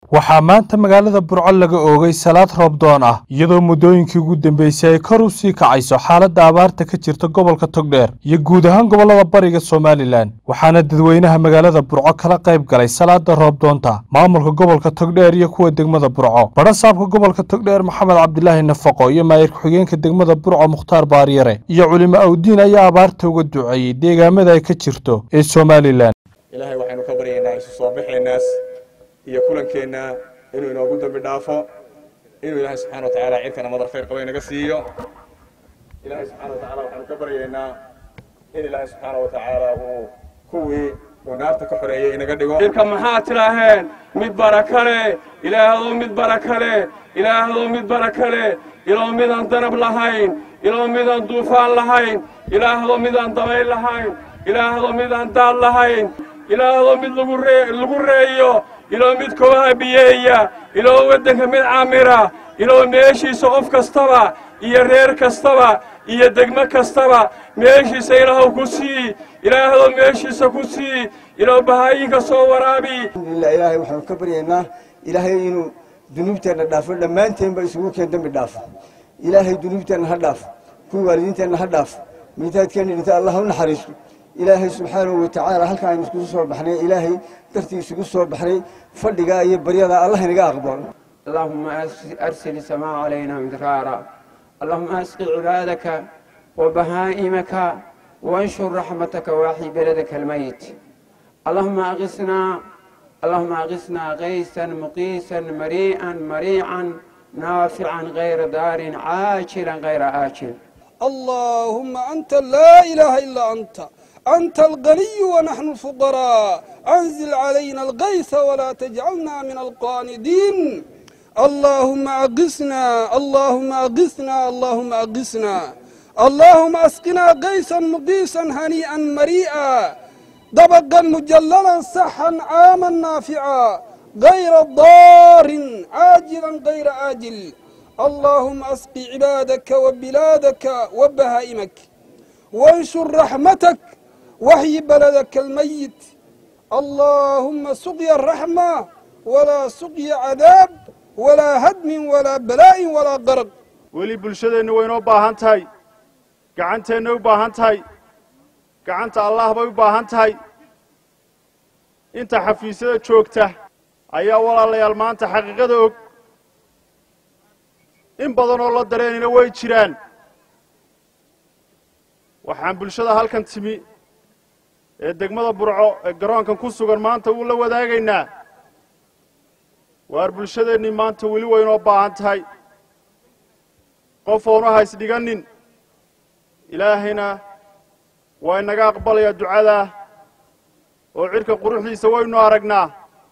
waxaa maanta magaalada burco laga oogay salaad roobdoon ah iyadoo muddooyinkii ugu dambeysay ay kor u sii kacayso xaaladda abaarta ka jirta gobolka togdheer iyo guud ahaan gobollada bariga somalilan waxaana dadweynaha magaalada burco kala qayb galay salaada roobdoonta maamulka gobolka togdheer iyo kuwa degmada burco badhasaabka gobolka togdheer maxamed cabdilaahi nafaqo iyo maayir ku-xigeenka degmada burco mukhtaar baaryare iyo culimo awdiin ayaa abaarta uga duceeyey deegaamada ay ka jirto ee somalilan ilaahay waxaynu ka baryaynaa isu soo baxeennaas iyo kulankeenna inuu inoogu dambi dhaafo inuu ilaahay subxana wa tacaala cirkana madar khayr qaba inaga siiyo ilaahay subxana wa tacala waxaynu ka baryaynaa in ilaahay subxaana wa tacaala uu kuwii uu naarta ka xoreeyey inaga dhigo irka maxaa tidhaaheen mid baraka leh ilaahdow mid baraka leh ilaahdow mid baraka leh iloo midaan danab lahayn iloo midaan duufaan lahayn ilaahdow midaan dabayl lahayn ilaahdow midaan daad lahayn ilaahdow mid lagu reeyo iloo mid kobaha biyeeya iloo waddanka mid camira iloo meeshiisa qof kastaba iyo reer kastaba iyo degmo kastaba meeshiisa ilaahow ku sii ilaahdow meeshiisa ku sii iloo bahaayinka soo waraabi alhamdulillah ilaahay waxaanu ka baryaynaa ilaahay inuu dunuubteenna dhaafo dhammaanteenba isugu keen dembi dhaafo ilaahay dunuubteenna ha dhaafo kuwii waalidiinteenna ha dhaafo miitaadkeenna dhinta allah u naxariisto ilaahay subxaanahu wa tacaala halkaan aynu iskugu soo baxnay ilaahay dartii isugu soo baxnay fadhigaa iyo baryadaa allah inaga aqbalo اللهم أرسل السماء علينا مدرارا اللهم أسق عبادك وبهائمك وانشر رحمتك واحي بلدك الميت اللهم أغثنا اللهم أغثنا غيثا مقيسا مريئا مريعا نافعا غير دار عاجلا غير آجل اللهم أنت لا إله إلا أنت أنت الغني ونحن الفقراء أنزل علينا الغيث ولا تجعلنا من القاندين اللهم أغثنا اللهم أغثنا اللهم أغثنا اللهم أسقنا غيثا مقيسا هنيئا مريئا دبقا مجللا صحا عاما نافعا غير ضار عاجلا غير آجل اللهم أسق عبادك وبلادك وبهائمك وانشر رحمتك وحي بلدك الميت اللهم سقي الرحمة ولا سقي عذاب ولا هدم ولا بلاء ولا قرق weli bulshadeennu waynoo baahan tahay gacanteenna u baahan tahay gacanta allah bay u baahan tahay inta xafiisyada joogta ayaa walaalayaal maanta xaqiiqada og in badan oo la dareenina way jiraan waxaan bulshada halkan timi ee degmada burco ee garoonkan ku sugan maanta wuu la wadaagaynaa waar bulshadeennii maanta weli waynoo baahan tahay qof oonu hays dhiganin ilaahayna waa inaga aqbalayaa ducadaa oo cidhka quruxdiisa waynu aragnaa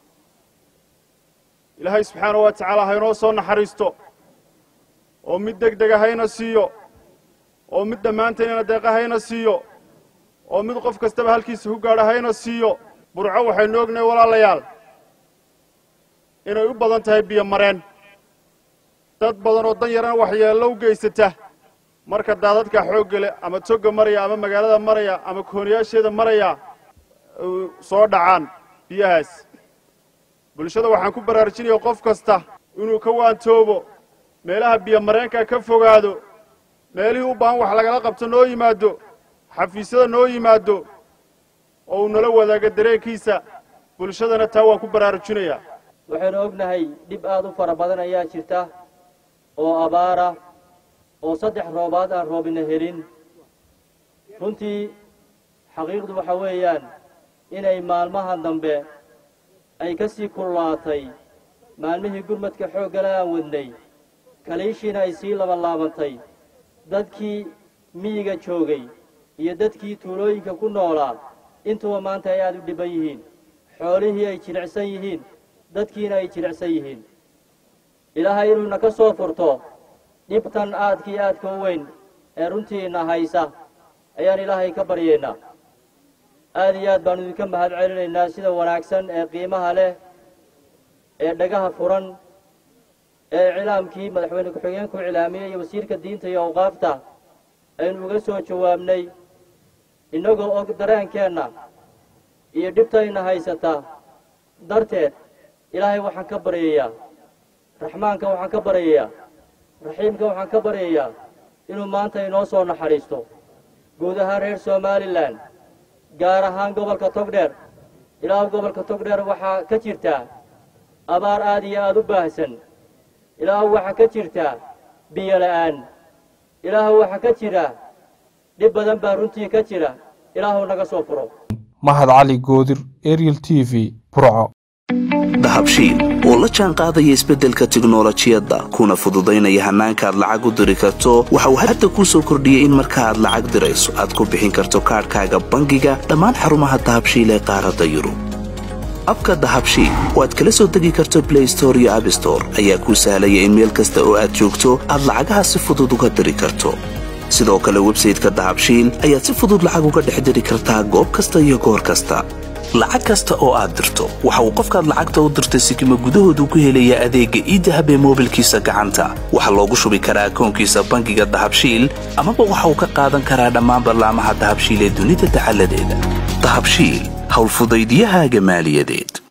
ilaahay subxaanahu wa tacaala haynoo soo naxariisto oo mid deg dega hayna siiyo oo mid dhammaanteennana deeqa hayna siiyo oo mid qof kastaba halkiisa ku gaadho hayna siiyo burco waxaynu ognahay walaalayaal inay u badan tahay biyo mareen dad badan oo dan yarana waxyeello u geysata marka daadadka xoogga leh ama togga maraya ama magaalada maraya ama kooniyaasheeda maraya soo dhacaan biyahaas bulshada waxaan ku baraarujinaya qof kasta inuu ka waantoobo meelaha biyo mareenka ka fogaado meelihii u baahan wax lagala qabto noo yimaado xafiisyada noo yimaado oo uu nala wadaaga dareenkiisa bulshadana taa waan ku baraarujinayaa waxaynu ognahay dhib aad u fara badan ayaa jirta oo abaara oo saddex roobaad aan roobina helin runtii xaqiiqdu waxa weeyaan inay maalmahan dambe ay ka sii kullaatay maalmihii gurmadka xooggale aan wadnay kaliishiina ay sii labanlaabantay dadkii miyiga joogay iyo dadkii tuulooyinka ku noolaa intuba maanta ay aad u dhibban yihiin xoolihii ay jilicsan yihiin dadkiina ay jilicsan yihiin ilaahay inuuna ka soo furto dhibtan aadkii aadka u weyn ee runtiina haysa ayaan ilaahay ka baryaynaa aad iyo aad baanu idinka mahad celinaynaa sida wanaagsan ee qiimaha leh ee dhagaha furan ee iclaamkii madaxweyne ku-xigeenku iclaamiyey iyo wasiirka diinta iyo awqaafta aynu uga soo jawaabnay innagoo og dareenkeenna iyo dhibtayna haysata darteed ilaahay waxaan ka baryayaa raxmaanka waxaan ka baryayaa raxiimka waxaan ka baryayaa inuu maanta inoo soo naxariisto guud ahaan reer somalilan gaar ahaan gobolka togdheer ilaahu gobolka togdheer waxaa ka jirtaa abaar aad iyo aad u baahsan ilaahu waxaa ka jirtaa biyo la'aan ilaahu waxaa ka jira dhib badan baa runtii ka jira ilaahu naga soo furo mahad cali goodir ariel t v burco dahabshiil oo la jaan qaadaya isbeddelka tiknolojiyadda kuna fududaynaya hannaanka aad lacag u diri karto waxa uu hadda kuu soo kordhiyey in marka aad lacag dirayso aad ku bixin karto kaadhkaaga bangiga dhammaan xarumaha dahabshiil ee qaaradda yurub abka dahabshiil oo aad kala soo degi karto blay store iyo abstore ayaa kuu sahlaya in meel kasta oo aad joogto aad lacagaha si fudud uga diri karto sidoo kale websayteka dahabshiil ayaad si fudud lacag uga dhex diri kartaa goob kasta iyo goor kasta lacag kasta oo aad dirto waxa uu qofkaad lacagta u dirtay sikima gudahoodu ku helayaa adeegga iidahab ee moobilkiisa gacanta waxaa loogu shubi karaa akoonkiisa bangiga dahabshiil amaba waxa uu ka qaadan karaa dhammaan ballaamaha dahabshiil ee dunida dacaladeeda dahabshiil howlfudaydyahaaga maaliyadeed